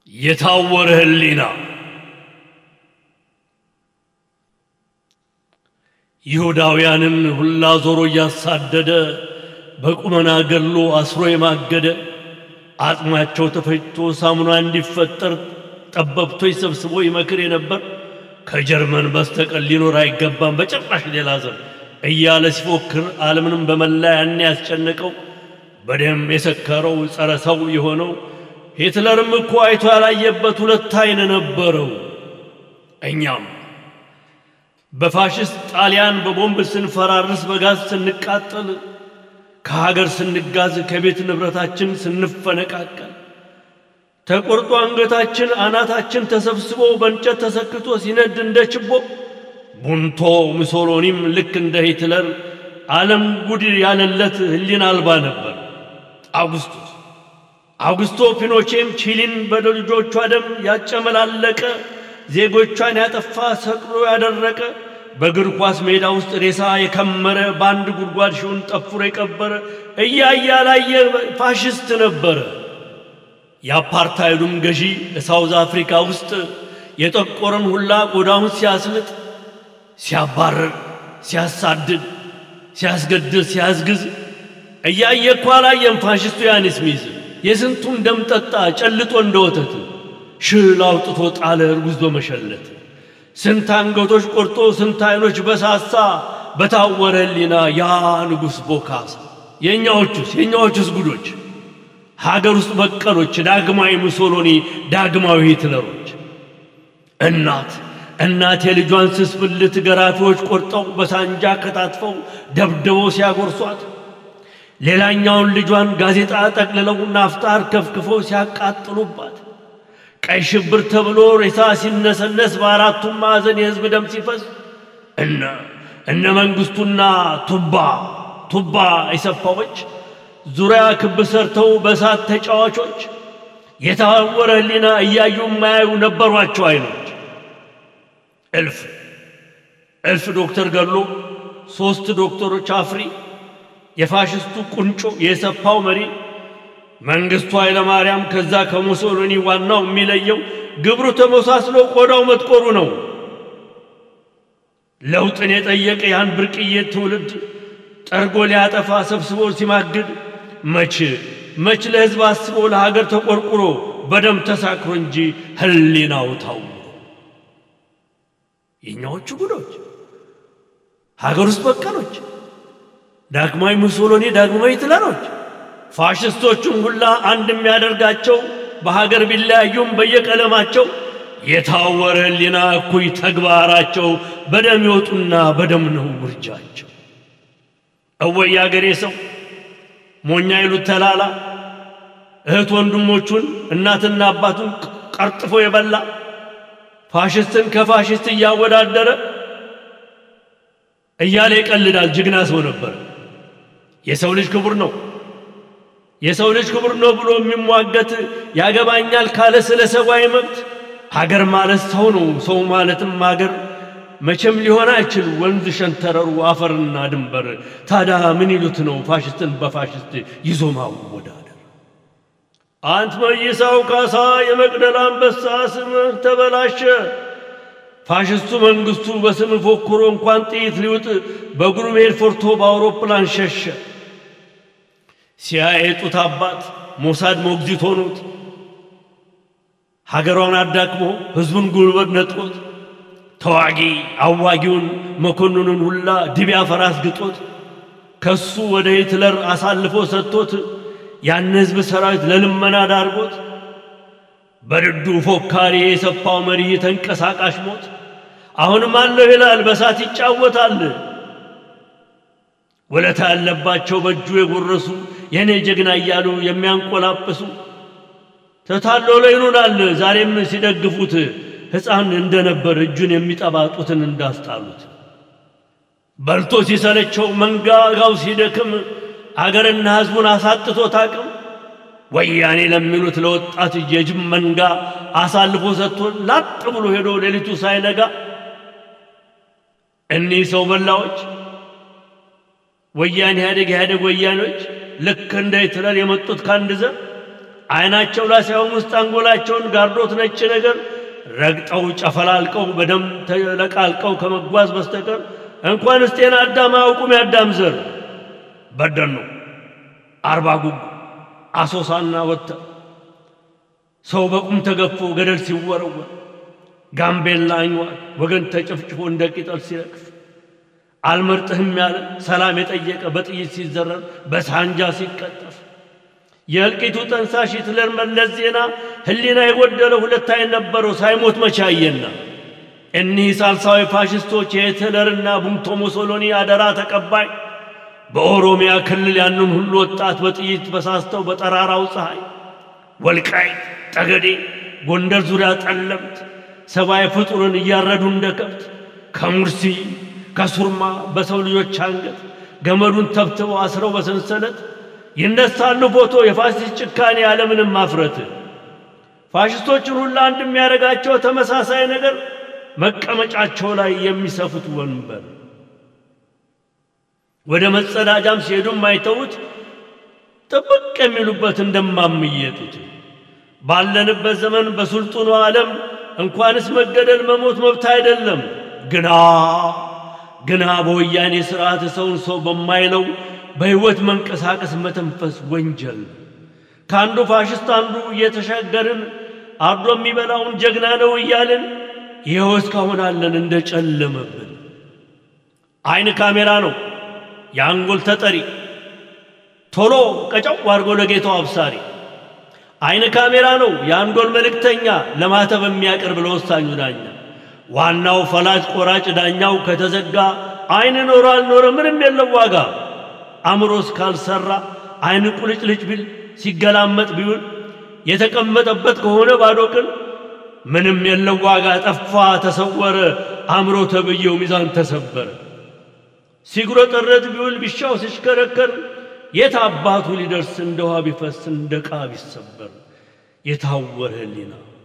የታወረ ህሊና ይሁዳውያንን ሁላ ዞሮ እያሳደደ በቁመና ገድሎ አስሮ የማገደ አጽማቸው ተፈጭቶ ሳሙና እንዲፈጠር ጠበብቶች ሰብስቦ ይመክር የነበር ከጀርመን በስተቀር ሊኖር አይገባም በጭራሽ ሌላ ዘር እያለ ሲፎክር ዓለምንም በመላ ያን ያስጨነቀው በደም የሰከረው ጸረ ሰው የሆነው ሂትለርም እኮ አይቶ ያላየበት ሁለት አይን ነበረው። እኛም በፋሽስት ጣሊያን በቦምብ ስንፈራርስ፣ በጋዝ ስንቃጠል፣ ከሀገር ስንጋዝ፣ ከቤት ንብረታችን ስንፈነቃቀል፣ ተቆርጦ አንገታችን አናታችን ተሰብስቦ በእንጨት ተሰክቶ ሲነድ እንደ ችቦ ቡንቶ ሙሶሎኒም ልክ እንደ ሂትለር ዓለም ጉድ ያለለት ህሊና አልባ ነበር። አውግስቶስ አውግስቶ ፒኖቼም ቺሊን በልጆቿ ደም ያጨመላለቀ ዜጎቿን ያጠፋ ሰቅሎ ያደረቀ በእግር ኳስ ሜዳ ውስጥ ሬሳ የከመረ በአንድ ጉድጓድ ሺውን ጠፍሮ የቀበረ እያየ ያላየ ፋሽስት ነበረ። የአፓርታይዱም ገዢ ሳውዝ አፍሪካ ውስጥ የጠቆረን ሁላ ቆዳውን ሲያስልጥ፣ ሲያባረር፣ ሲያሳድድ፣ ሲያስገድል፣ ሲያስግዝ እያየ እኮ አላየም ፋሽስቱ ያን ስሚዝ የስንቱን ደም ጠጣ ጨልጦ እንደ ወተት ሽል አውጥቶ ጣለ እርጉዝ በመሸለት ስንት አንገቶች ቆርጦ ስንት አይኖች በሳሳ በታወረ ህሊና ያ ንጉሥ ቦካሳ የእኛዎቹስ የእኛዎቹስ ጉዶች ሀገር ውስጥ በቀሎች ዳግማዊ ሙሶሎኒ ዳግማዊ ሂትለሮች እናት እናት የልጇን ስስ ብልት ገራፊዎች ቆርጠው በሳንጃ ከታትፈው ደብድበው ሲያጎርሷት ሌላኛውን ልጇን ጋዜጣ ጠቅልለው ናፍጣር ከፍክፈው ሲያቃጥሉባት ቀይ ሽብር ተብሎ ሬሳ ሲነሰነስ በአራቱም ማዕዘን የሕዝብ ደም ሲፈስ እነ እነ መንግሥቱና ቱባ ቱባ የሰፋዎች ዙሪያ ክብ ሰርተው በእሳት ተጫዋቾች የታወረ ህሊና እያዩ የማያዩ ነበሯቸው አይኖች እልፍ እልፍ ዶክተር ገሎ ሦስት ዶክተሮች አፍሪ የፋሽስቱ ቁንጮ የሰፋው መሪ መንግሥቱ ኃይለ ማርያም ከዛ ከሙሶሎኒ ዋናው የሚለየው ግብሩ ተመሳስሎ ቆዳው መጥቆሩ ነው። ለውጥን የጠየቀ ያን ብርቅዬ ትውልድ ጠርጎ ሊያጠፋ ሰብስቦ ሲማግድ መች መች ለሕዝብ አስቦ ለሀገር ተቆርቁሮ በደም ተሳክሮ እንጂ ህሊናው ታውሮ የእኛዎቹ ጉዶች ሀገር ውስጥ በቀሎች ዳግማዊ ሙሶሎኒ ዳግማዊ ሂትለሮች ፋሽስቶቹን ሁላ አንድ የሚያደርጋቸው በሀገር ቢለያዩም በየቀለማቸው የታወረ ህሊና እኩይ ተግባራቸው በደም ይወጡና በደም ነው ውርጃቸው። እወይ አገሬ ሰው ሞኛ ይሉት ተላላ እህት ወንድሞቹን እናትና አባቱን ቀርጥፎ የበላ ፋሽስትን ከፋሽስት እያወዳደረ እያለ ይቀልዳል። ጀግና ሰው ነበር። የሰው ልጅ ክቡር ነው የሰው ልጅ ክቡር ነው ብሎ የሚሟገት ያገባኛል ካለ ስለ ሰብአዊ መብት ሀገር ማለት ሰው ነው፣ ሰው ማለትም ሀገር መቼም ሊሆን አይችል ወንዝ ሸንተረሩ አፈርና ድንበር። ታዲያ ምን ይሉት ነው ፋሽስትን በፋሽስት ይዞ ማወዳደር? አንት መይሳው ካሳ የመቅደላ አንበሳ ስምህ ተበላሸ። ፋሽስቱ መንግስቱ በስም ፎክሮ እንኳን ጥይት ሊውጥ በእግሩ መሄድ ፈርቶ በአውሮፕላን ሸሸ። ሲያይ ጡት አባት ሞሳድ ሞግዚት ሆኖት ሀገሯን አዳክሞ ሕዝቡን ጉልበት ነጥቆት ተዋጊ አዋጊውን መኮንኑን ሁላ ድቢያ ፈራስ ግጦት ከሱ ወደ ሂትለር አሳልፎ ሰጥቶት ያን ሕዝብ ሰራዊት ለልመና ዳርጎት በድዱ ፎካሪ የሰፋው መሪ ተንቀሳቃሽ ሞት አሁንም አለሁ ይላል በሳት ይጫወታል። ወለታ ያለባቸው በእጁ የጎረሱ የእኔ ጀግና እያሉ የሚያንቆላጵሱ ተታሎ ይሉናል ዛሬም ሲደግፉት ሕፃን እንደነበር እጁን የሚጠባጡትን እንዳስጣሉት በልቶ ሲሰለቸው መንጋጋው ሲደክም አገርና ሕዝቡን አሳጥቶት አቅም ወያኔ ለሚሉት ለወጣት የጅብ መንጋ አሳልፎ ሰጥቶ ላጥ ብሎ ሄዶ ሌሊቱ ሳይነጋ እኒህ ሰው በላዎች ወያኔ ኢህአዴግ ኢህአዴግ ወያኔዎች ልክ እንደ ሂትለር የመጡት ከአንድ ዘር አይናቸው ላይ ሳይሆን ውስጥ አንጎላቸውን ጋርዶት ነጭ ነገር ረግጠው ጨፈላልቀው በደም ተለቃልቀው ከመጓዝ በስተቀር እንኳንስ ጤና አዳም አያውቁም። የአዳም ዘር በደኑ አርባ ጉጉ አሶሳና ወተ ሰው በቁም ተገፎ ገደል ሲወረወር ጋምቤላ አኝዋል ወገን ተጨፍጭፎ እንደ ቅጠል ሲረግፍ አልመርጥህም ያለ ሰላም የጠየቀ በጥይት ሲዘረር በሳንጃ ሲቀጠፍ የእልቂቱ ጠንሳሽ ሂትለር መለስ ዜና ህሊና የጎደለ ሁለት አይን ነበረው ሳይሞት መቻየና እኒህ ሳልሳዊ ፋሽስቶች የሂትለርና ቡንቶ ሙሶሎኒ አደራ ተቀባይ በኦሮሚያ ክልል ያንን ሁሉ ወጣት በጥይት በሳስተው በጠራራው ፀሐይ ወልቃይት፣ ጠገዴ፣ ጎንደር ዙሪያ ጠለምት ሰብአዊ ፍጡርን እያረዱ እንደ ከብት ከሙርሲ ከሱርማ በሰው ልጆች አንገት ገመዱን ተብትበው አስረው በሰንሰለት ይነሳሉ ፎቶ የፋሽስት ጭካኔ ያለምንም ማፍረት። ፋሽስቶችን ሁሉ አንድ የሚያደርጋቸው ተመሳሳይ ነገር መቀመጫቸው ላይ የሚሰፉት ወንበር ወደ መጸዳጃም ሲሄዱም አይተውት ጥብቅ የሚሉበት እንደማምየጡት ባለንበት ዘመን በሱልጡኑ ዓለም እንኳንስ መገደል መሞት መብት አይደለም። ግና ግና በወያኔ ሥርዓት ሰውን ሰው በማይለው በሕይወት መንቀሳቀስ መተንፈስ ወንጀል። ከአንዱ ፋሽስት አንዱ እየተሻገርን አርዶ የሚበላውን ጀግና ነው እያልን ይኸው እስካሁን አለን እንደ ጨለመብን። አይን ካሜራ ነው የአንጎል ተጠሪ ቶሎ ቀጨው አድርጎ ለጌታው አብሳሪ። አይን ካሜራ ነው የአንጎል መልእክተኛ ለማተብ የሚያቀርብ ለወሳኙ ዳኛ። ዋናው ፈላጭ ቆራጭ ዳኛው ከተዘጋ አይን ኖረ አልኖረ ምንም የለው ዋጋ። አእምሮስ ካልሰራ አይን ቁልጭልጭ ቢል ሲገላመጥ ቢውል የተቀመጠበት ከሆነ ባዶ ቅል ምንም የለው ዋጋ። ጠፋ ተሰወረ አእምሮ ተብዬው ሚዛን ተሰበረ። ሲጉረጠረጥ ቢውል ቢሻው ሲሽከረከር የት አባቱ ሊደርስ እንደ ውሃ ቢፈስ እንደ ዕቃ ቢሰበር የታወረ ሕሊና